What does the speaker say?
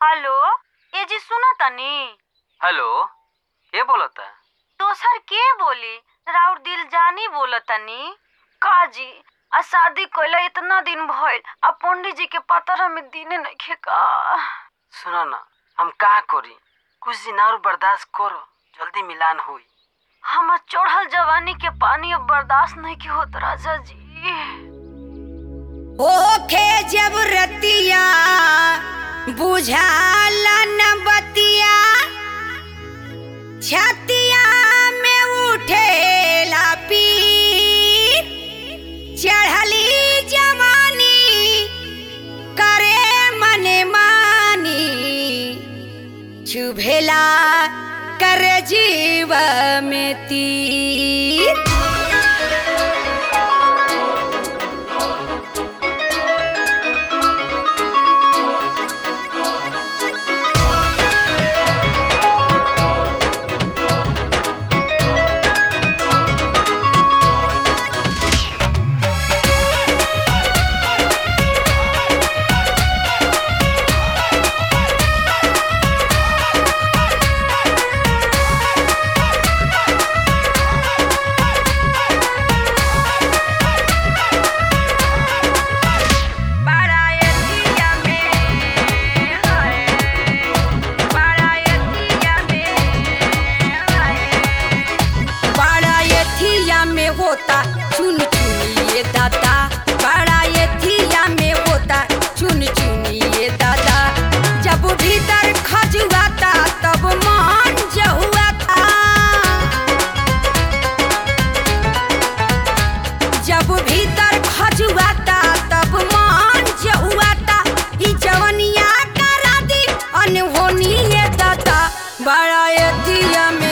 hello ए जी सुनो तनी हेलो के बोलता दोसर के बोली राउर दिल जानी बोलतनी का जी आ शादी कइला इतना दिन भइल आ पंडित जी के पतर में दिने नइखे का सुनो ना हम का करी कुछ दिन और बर्दाश्त करो जल्दी मिलान हुई हमर चढ़ल जवानी के पानी अब बर्दाश्त नहीं के होत राजा जी ओखे जब रतिया बुझाला न बतिया छतिया में उठेला पीर चढ़ली जवानी करे मने मानी चुभेला कर जीव में तीर बारायतिया में हाय बारायतिया में हाय बारायतिया में होता चुन चुनिए दादा बारायतिया में होता चुन चुनिए दादा जब भीतर खजुआता तब मान जहुआता जब भीतर खजुआता तब मान जहुआता ई जवनिया करा दी अनहोनी ये दाता बड़ा एतिया में